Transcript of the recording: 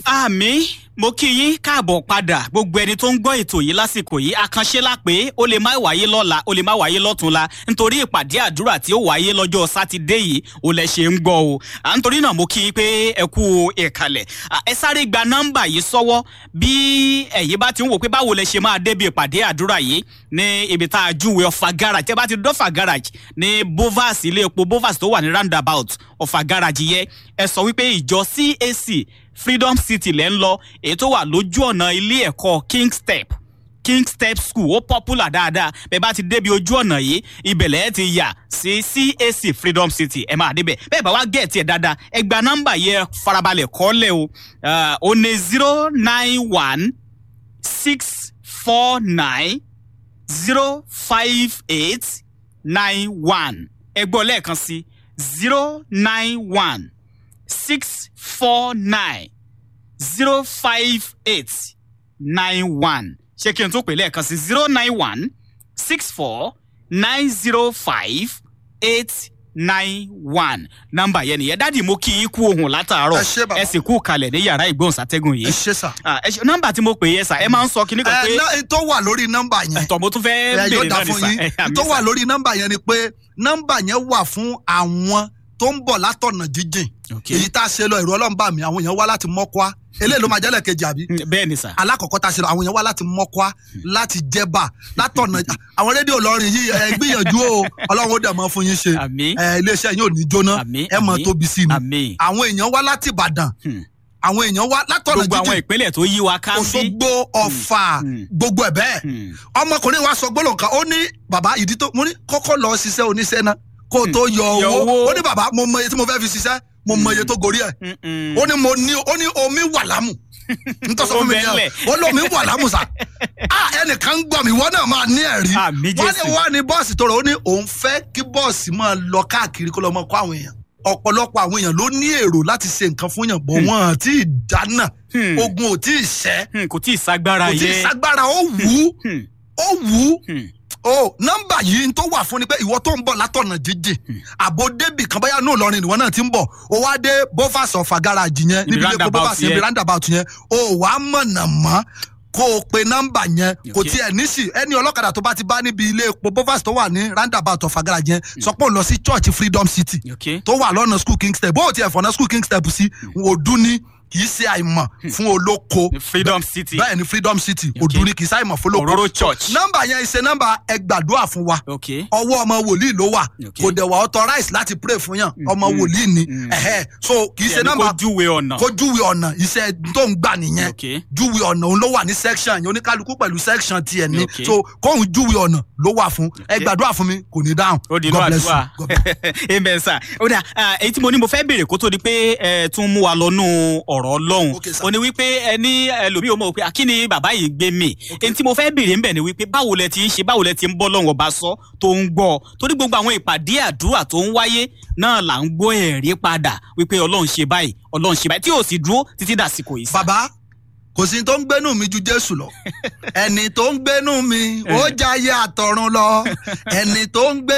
àmì mo kí yín káàbọ̀ padà gbogbo ẹni tó ń gbọ́ ètò yìí lásìkò yìí àkànṣe la pé ó lè má wáyé lọ́la ó lè má wáyé lọ́túnla nítorí ìpàdé àdúrà tí ó wáyé lọ́jọ́ sátidé yìí ó lẹ ṣe ń gbọ́ o à ń torí náà mo kí yín pé ẹ kú ìkàlẹ̀ ẹ sáré gba nọ́mbà yìí sọ́wọ́ bí ẹ̀yin bá ti ń wò pé báwo lẹ ṣe máa débi ìpàdé àdúrà yìí ní ibi tá a júwe ọ̀fà garage tẹ́ bá ti dọ́fà garage ní bovas ilé epo bovas tó wà ní roundabout ọ̀fà garage yẹ ẹ sọ wípé ìjọ cac freedom city lẹ́ ń lọ èyí tó wà lójú ọ̀nà ilé ẹ̀kọ́ king step king step school ó popular dáadáa bẹ́ẹ̀ bá ti débi ojú ọ̀nà yìí ibẹ̀lẹ̀ ẹ ti yà sí cac freedom city ẹ máa débẹ̀ bẹ́ẹ̀ bá wá gẹ̀ẹ́tì ẹ̀ dáadáa ẹ gba nọ́mbà yẹ farabalẹ̀ kọ́lẹ̀ o ó ní zero nine one six four nine zero five eight nine one ẹ gbọ́ lẹ́ẹ̀kan sí zero nine one six four nine zero five eight nine one ṣé kí n tún pè lẹ́ẹ̀kan sí zero nine one six four nine zero five eight nine one nọ́mbà yẹn nìyẹn dáàdi mo kí i kú ohun látàárọ̀ Ẹ ṣé bàbá. ẹ sì kú kalẹ̀ ní yàrá ìgbóhùnsátẹ́gùn ẹ yìí ṣe sà. Ah, ẹ ṣé- nọ́mbà tí mo pè yẹ sà ẹ máa ń sọ kíní kan ẹ pé ná- tó wà lórí nọ́mbà yẹn ẹ̀tọ́ mo tún fẹ́ ẹ béèrè yóò dà náà ní fún sà yín ẹ, àmì tó wà sà. lórí nọ́mbà yẹn ni pé nọ́mbà yẹn wà fún àwọn tó ń bọ̀ látọ̀nà jíjìn Okay. èyí tá a ṣe lọ ìrọ̀ ọlọ́run bá mi àwọn èèyàn wá láti mọ́kọ́á eléyìí ló máa jẹ́lẹ̀ kejì àbí Mm, bẹ́ẹ̀ ni sà alákọ̀ọ́kọ́ tá a ṣe lọ àwọn èèyàn wá láti mọ́kọ́á láti jẹ́bà látọ̀nà àwọn rédíò lọ́rin yìí ẹ gbìyànjú o ọlọ́run ó dẹ̀ mọ́ fún yín ṣe Àmín. ẹ iléeṣẹ́ yín ò ní jóná Àmín, ẹ mọ̀ àmín. tóbi sí ni Àmín. àwọn èèyàn wá láti ìbàdàn Hmm. àwọn èèyàn wá látọ̀nà gbogbo àwọn jíjìn ìpínlẹ̀ tó yí wa ká ń bí òṣogbo ọ̀fà Hmm. gbogbo ẹ̀ bẹ́ẹ̀ Hmm. ọmọkùnrin wa sọ gbólóhùn kan ó ní bàbá ìdí tó mo ní kọ́kọ́ lọ ṣiṣẹ́ oníṣẹ́ náà kó o tó yọ Yọ owó owó. ó ní bàbá mo mọ iye tí mo fẹ́ fi ṣiṣẹ́ mo mọ iye tó gorí ẹ̀ Mm-mm. ó ní mo ní ó ní omi wà lámù nítorí sọ fún mi Ó bẹ́ẹ̀ yẹn ó lómi wà lámù sà á ẹnìkan ń gbọ́ mi wọ́n náà máa ní ẹ̀rí Àmín wọ́n ní Jésù. wọ́n ní bọ́ọ̀sì tó rọ̀ ó ní òun fẹ́ kí bọ́ọ̀sì máa lọ káàkiri kó lọ mọ kó àwọn èèyàn ọ̀pọ̀lọpọ̀ àwọn èèyàn ló ní èrò láti ṣe nǹkan fún yàn bọ̀ wọ́n àti ìdáná Hmm. ogun ò tí ì ṣẹ́ Hmm, kò tí ì ságbára kò tí ì yẹ ságbára ó wù ú Hmm. ó wù ú Hmm. o nọmba yìí tó wà fún ni pé ìwọ tó ń bọ̀ látọ̀nà jíjìn àbò débì kan báyà náà lọrin ìwọ náà ti ń bọ̀ o wá dé bovas ọ̀fà garaajì yẹn Ibi níbi ilé epo roundabout bovas yẹn yẹn. ibi roundabout yẹn o wà á mọ̀nà mọ́ kó o pe nọmba yẹn kò Okay. tiẹ̀ níṣì ẹni ọlọ́kadà tó bá ti bá níbi ilé epo bovas tó wà ní roundabout ọ̀fà garaajì yẹn sọ pé òun lọ sí church freedom city ok tó wà lọ́nà school king step bó o tiẹ̀ fọ̀nà school king step sí òdu ni kì í ṣe àìmọ̀ fún olóko freedom city bẹ́ẹ̀ ni freedom city Okay. òdu ni kì í ṣe àìmọ̀ fún olóko Òróró church. nọmba yẹn ṣe nọmba ẹ gbàdúrà fún wa ok ọwọ́ ọmọ wòlíì ló wà Okay. kò dẹ̀ wà authorize láti pray fún yàn ọmọ wòlíì ni ẹ̀hẹ́ so kì í ṣe Ẹni nọ́mbà kó júwe ọ̀nà kó júwe ọ̀nà iṣẹ́ tó ń gbà nìyẹn Okay. júwe ọ̀nà òun ló wà ní section yẹn oníkálukú pẹ̀lú section tiẹ̀ ni Okay. so kóhun júwe ọ̀nà ló wà fún ẹ Okay. gbàdúrà fún mi kò ní dáhùn ó di inú God bless you. àdúrà God bless amen sir ó dà ah, èyí tí mo ní mo fẹ́ béèrè kó tó di pé ẹ tún mú wa lọ́nù ọ̀rọ̀ ọlọ́run Okay, sir. ó ní wípé ẹ ní ẹlòmíì ó mọ̀ pé kí ni bàbá yìí gbé mi èyí tí mo fẹ́ béèrè ń bẹ̀ ni wípé báwo lẹ ti ń ṣe báwo lẹ ti ń bọ́ lọ́wọ́ ọba sọ tó ń gbọ́ torí gbogbo àwọn ìpàdé àdúrà tó ń wáyé náà là ń gbọ́ ẹ̀rí padà wípé ọlọ́run ṣe báyìí ọlọ́run ṣe báyìí tí ò sì dúró títí dàsìkò yìí. sir. bàbá kò sí tó ń gbénú mi ju jésù lọ ẹni tó ń gbénú mi ó jayé àtọ̀run lọ ẹni tó ń gbé